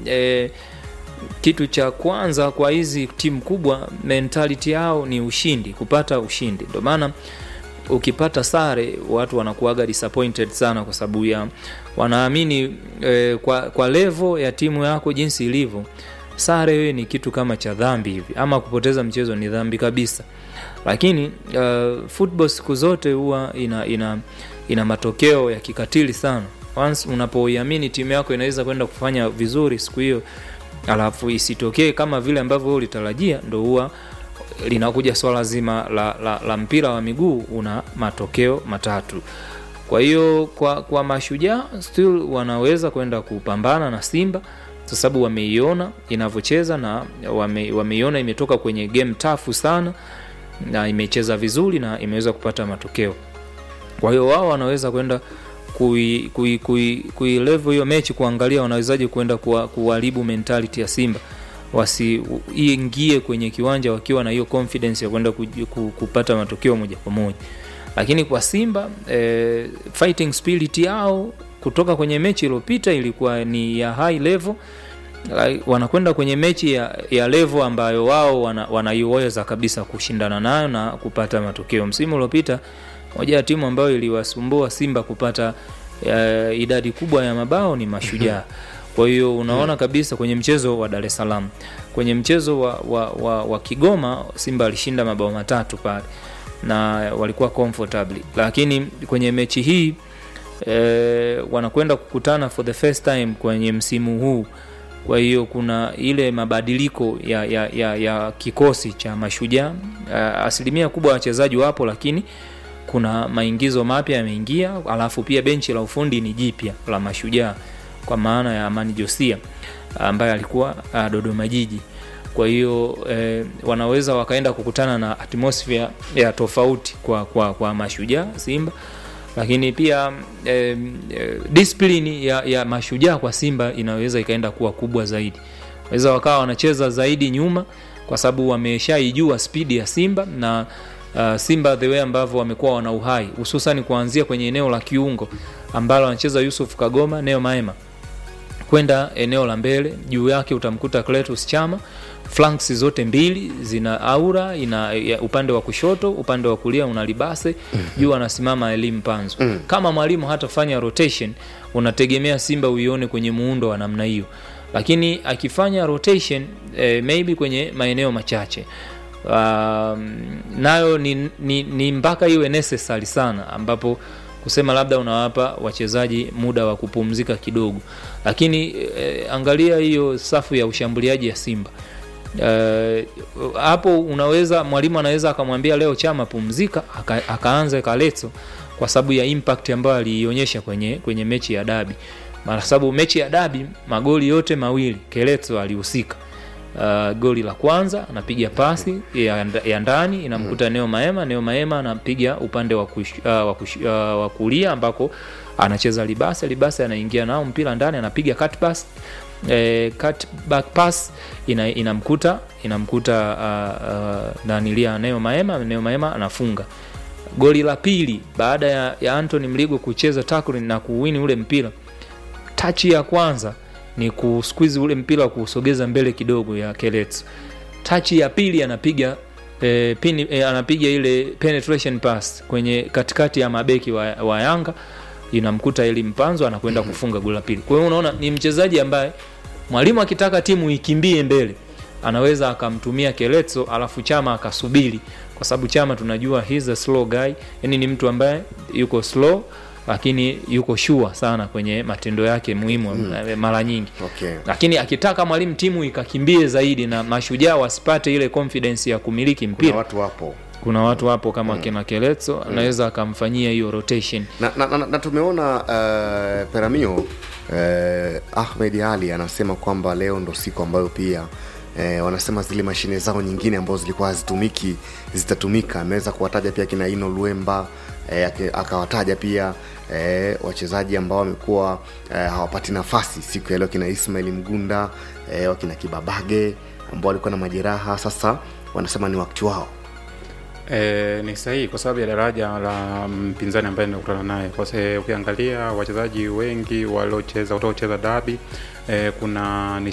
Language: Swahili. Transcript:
e, kitu cha kwanza kwa hizi timu kubwa mentality yao ni ushindi kupata ushindi ndio maana ukipata sare watu wanakuaga disappointed sana kwa sababu ya wanaamini e, kwa, kwa levo ya timu yako jinsi ilivyo sare wewe ni kitu kama cha dhambi hivi ama kupoteza mchezo ni dhambi kabisa lakini uh, football siku zote huwa ina, ina, ina matokeo ya kikatili sana once unapoiamini timu yako inaweza kwenda kufanya vizuri siku hiyo alafu isitokee kama vile ambavyo wewe ulitarajia ndo huwa linakuja swala zima la, la, la mpira wa miguu una matokeo matatu kwa hiyo kwa, kwa mashujaa still wanaweza kwenda kupambana na simba kwa sababu wameiona inavyocheza na wame, wameiona imetoka kwenye game tafu sana na imecheza vizuri na imeweza kupata matokeo kwa hiyo wao wanaweza kwenda kuilevo kui, kui, kui level hiyo mechi kuangalia wanawezaje kwenda kuwa- kuharibu mentality ya simba wasiingie kwenye kiwanja wakiwa na hiyo confidence ya kwenda kuji- ku- kupata matokeo moja kwa moja lakini kwa simba eh, fighting spirit yao kutoka kwenye mechi iliyopita ilikuwa ni ya high level Like, wanakwenda kwenye mechi ya, ya levo ambayo wao wana- wanaiweza kabisa kushindana nayo na kupata matokeo msimu uliopita moja ya timu ambayo iliwasumbua simba kupata uh, idadi kubwa ya mabao ni mashujaa kwa hiyo unaona kabisa kwenye mchezo wa dar es salaam kwenye mchezo wa, wa, wa, wa kigoma simba alishinda mabao matatu pale na walikuwa comfortably lakini kwenye mechi hii eh, wanakwenda kukutana for the first time kwenye msimu huu kwa hiyo kuna ile mabadiliko ya, ya, ya, ya kikosi cha mashujaa uh, asilimia kubwa ya wachezaji wapo lakini kuna maingizo mapya yameingia alafu pia benchi la ufundi ni jipya la mashujaa kwa maana ya amani josia ambaye alikuwa uh, dodoma jiji kwa hiyo eh, wanaweza wakaenda kukutana na atmosphere ya tofauti kwa, kwa, kwa mashujaa simba lakini pia eh, eh, discipline ya, ya mashujaa kwa simba inaweza ikaenda kuwa kubwa zaidi waweza wakawa wanacheza zaidi nyuma kwa sababu wameshaijua spidi ya simba na uh, simba the way ambavyo wamekuwa wana uhai hususani kuanzia kwenye eneo la kiungo ambalo anacheza yusuf kagoma neo maema kwenda eneo la mbele juu yake utamkuta Cletus Chama flanks zote mbili zina aura ina ya, upande wa kushoto upande wa kulia una libase juu anasimama elimu panzo kama mwalimu hatafanya rotation unategemea simba uione kwenye muundo wa namna hiyo lakini akifanya rotation eh, maybe kwenye maeneo machache um, nayo ni, ni, ni mpaka iwe necessary sana ambapo kusema labda unawapa wachezaji muda wa kupumzika kidogo lakini eh, angalia hiyo safu ya ushambuliaji ya simba Eh, hapo unaweza mwalimu anaweza akamwambia leo chama pumzika aka, akaanza kaleto kwa sababu ya impact ambayo aliionyesha kwenye, kwenye mechi ya dabi kwa sababu mechi ya dabi magoli yote mawili keleto alihusika uh, goli la kwanza anapiga pasi ya, ya ndani inamkuta neo maema neo maema anapiga upande wa, kush, uh, wa, kush, uh, wa kulia ambako anacheza libase libase anaingia nao mpira ndani anapiga cut pass eh, cut back pass ina, inamkuta inamkuta uh, uh, nanilia neo maema neo maema anafunga goli la pili baada ya, ya antony mligo kucheza tackling na kuwini ule mpira tachi ya kwanza ni kusqueeze ule mpira kuusogeza mbele kidogo ya Kelets. Tachi ya pili anapiga eh, pini, eh, anapiga ile penetration pass kwenye katikati ya mabeki wa, wa Yanga inamkuta ili mpanzo anakwenda kufunga goli la pili. Kwa hiyo unaona ni mchezaji ambaye mwalimu akitaka timu ikimbie mbele anaweza akamtumia Keletso alafu Chama akasubiri, kwa sababu Chama tunajua he's a slow guy, yani ni mtu ambaye yuko slow lakini yuko sure sana kwenye matendo yake muhimu mm. mara nyingi Okay. lakini akitaka mwalimu timu ikakimbie zaidi na mashujaa wasipate ile confidence ya kumiliki Kuna mpira watu wapo kuna watu hapo kama kina Keletso anaweza akamfanyia hiyo rotation na, na, na, na tumeona uh, Peramio uh, Ahmed Ali anasema kwamba leo ndo siku ambayo pia Eh, wanasema zile mashine zao nyingine ambazo zilikuwa hazitumiki zitatumika. Ameweza kuwataja pia kina Ino Luemba eh, ake- akawataja pia eh, wachezaji ambao wamekuwa eh, hawapati nafasi siku ya leo, kina Ismail Mgunda eh, wakina Kibabage ambao walikuwa na majeraha, sasa wanasema ni wakati wao. E, ni sahihi kwa sababu ya daraja la mpinzani ambaye nimekutana naye. Kwa sababu ukiangalia wachezaji wengi waliocheza wataocheza dabi e, kuna